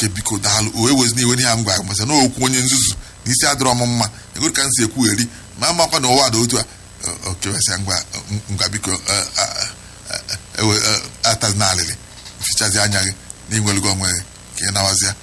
oke biko daalụ o ewezi n'iwe n'ihe m gwara masa na okwu onye nzuzu na isi adịrọ m mma egoro ka m si ekwugheri ma amakwa na ụwa dị otu a okewesịa ngwa ngwa biko ewe atazi na alịlị fichazi anya gị na inwelugo onwe gị ka ị nawazịa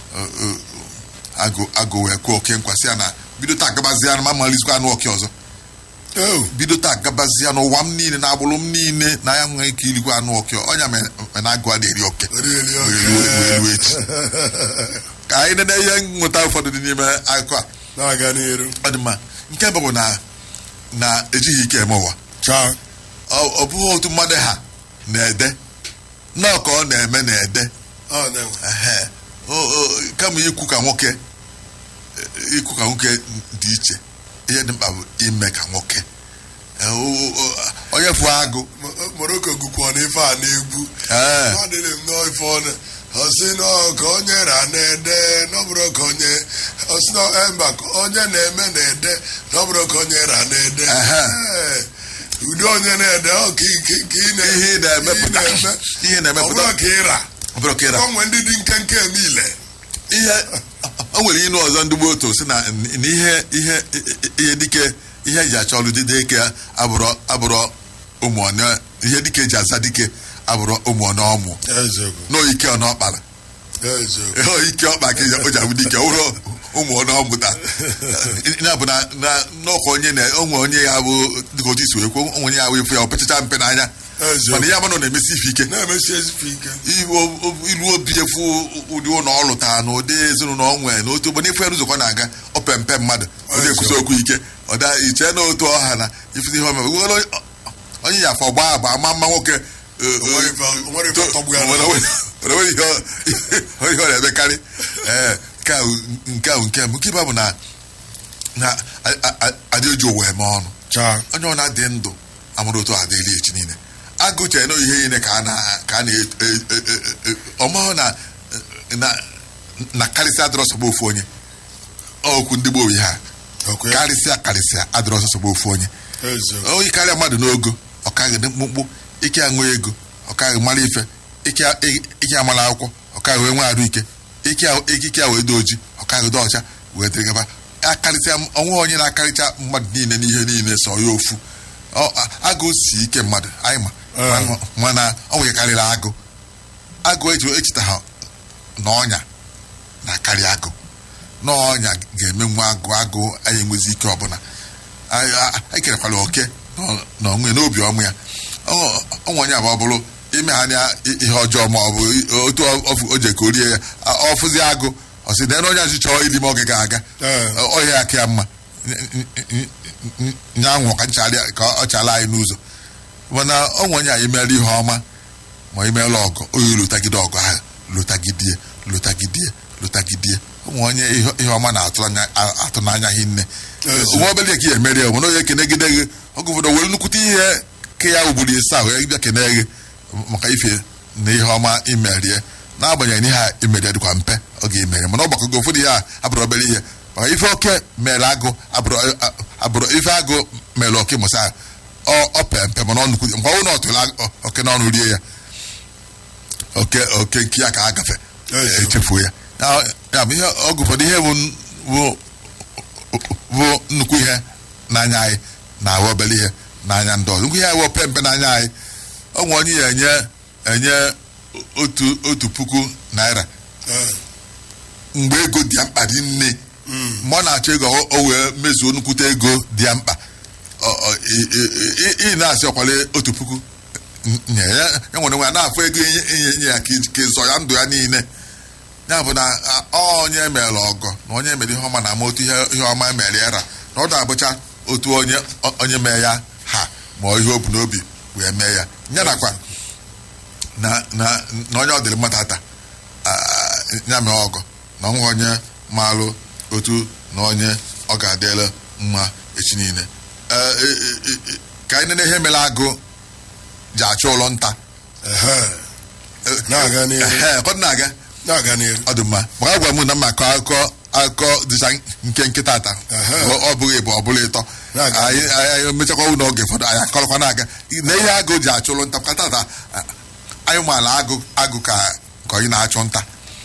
agụ wee kwuo oke nkwasị ya na bido taa gabazịa na ma malizikwa anụ oke ọzọ bido taa gabazịa n'ụwa m niile na agbụrụ m niile na ya nwere ike irikwa anụ oke ọnya mena agụ a na-eri oke elu echi ka anyị nene ihe nweta ụfọdụ dị n'ime akụkọ a ọ dị mma nke bụ na na ejighị ike eme ụwa ọ bụghị otu mmadụ ha na-ede nnọọ ka ọ na-eme na-ede kama ikwu ka nwoke ikwu ka nwoke dị iche ihe dị mkpa bụ ime ka nwoke onye fụ agụ moroko gụkwa n'ife a na-egwu adịrị m n'ife ọnụ ọsị ka onye ra na-ede n'ọbụrụ ka onye ọsị mba onye na-eme na-ede n'ọbụrụ ka onye ra na-ede ụdị onye na-ede ọ ka ị na-emepụta ihe na-emepụta ọbụrụ ka ịra ọbụrụ ka ịra onwe ndị dị nkenke niile ihe o nwere inu ọzọ ndị gboo otu si na ihe ihe ihe dike ihe eji achọ ọlụ dịde ike abụrụ abụrụ ụmụọnụ ihe dike eji aza dike abụrụ ụmụọnụ ọmụ n'oike ọ n'ọkpara ike ọkpa ka o ji abụ dike ụrụ ụmụọnụ ọmụta na-abụ na n'ọkwa onye na onwe onye ya bụ dịka otu isi wee kwuo onye ya wee fụ ya o pechacha mpe n'anya mana ya mana na-emesi ife ike ilu obi efu ụdị ụlọ ọ lụtara na ụdị ezinụlọ onwe na otu ogbe n'ife nzukọ na-aga ope mpe mmadụ ọ na-ekwusi okwu ike ọ da iche na otu ọha na ifite ihe omeme onye ya afọ gbaa agba ama mma nwoke onye ọ na-emekarị nke ahụ nke mbụ nke ịba bụ na na adị oji ụwa eme ọnụ onye ọ na-adị ndụ amụrụ otu adịghị echi niile agụchere na ihe niile ka a na-ọmahụ na na karịsịa adịrọ sọgba ofu onye okwu ndị gboo ha karịsịa karịsịa adịrọ sọgba ofu onye onye karịa mmadụ n'ogo ọkaghị mkpụmkpụ ike aṅụ ego ọkaghị mara ife ike amara akwụkwọ ọkaghị wee nwe arụ ike ikike ya wee dị oji ọkaghị dị ọcha wee dịrị gaba akarịsịa ọnwa onye na-akarịcha mmadụ niile n'ihe niile so ya ofu agụ si ike mmadụ anyị ma mana ọ nwekarịrị agụ agụ echeta ha na ọnya na-akarị agụ na ọnya ga-eme nwa agụ agụ anyị enwezi ike ọbụla anyị kerekwara oke na onwe n'obi ọmụ ya ọnwa onye abụ ọ bụrụ ime anya ihe ọjọọ ma ọ bụ otu o ji ka o rie ya ọfụzi agụ ọ sị na onye azụ chọrọ ili m oge ga-aga ọhịa aka ya mma nyanwụ ka ọ chala anyị n'ụzọ mana onwe onye anyị mere ihe ọma ma imeela ọgụ oyi lụtagide ọgụ ahụ lụtagidie lụtagidie lụtagidie onwe onye ihe ọma na-atụ n'anya hinne nwa obele ka ya emeri ya mana onye kenegide gị oge ụfọdụ were nnukwute ihe ka ya ugburu ise ahụ bịa kene gị maka ife na ihe ọma imerie n'agbanyeghị na ihe a imerie dịkwa mpe ọ ga-emere mana ọ gbakọgo ụfọdụ ihe a abụrụ obere ihe maka ife oke mere agụ abụrụ ife agụ mere oke mụsa ọ pe mpe mana ọ nnukwu mgbe ọ na ọtụrụ oke n'ọnụ rie ya oke oke nke ya ka a gafe echefuo ya ya bụ ihe ọgụ ụfọdụ ihe bụ nnukwu ihe n'anya anyị na-ahụ obere ihe n'anya ndị ọzọ nnukwu ihe awụ pe mpe n'anya anyị ọ nwe onye ya enye enye otu otu puku naira mgbe ego dị ya mkpa dị nne mgbe ọ na-achọ ego o wee mezuo nnukwute ego dị ya mkpa ị na-asị ọkwale otu puku nye ya nwere nwe ya na-afụ ego inye nye ya ka ịzọ ya ndụ ya niile ya bụ na onye mere ọgọ na onye mere ihe ọma na ama otu ihe ọma mere ya ra na ọ na-abụcha otu onye onye mee ya ha ma ihe o bu n'obi wee mee ya ya nakwa na onye ọ dịrị mmadụ ata ya mee ọgọ na ọnwa onye maalụ otu na onye ọ ga-adịla mma echi niile ka anyị nene ihe mere agụ ji achọ ụlọ nta na-aga ọ dị mma maka gwa m na mma akọ akụkọ akụkọ dịcha nke nkịta ata ọ bụghị bụ ọ bụla ịtọ anyị mechakwa ụlọ oge ụfọdụ anyị akọrọkwa na-aga na ihe agụ ji achụrụ nta kata ata anyị maala agụ agụ ka onye na-achụ nta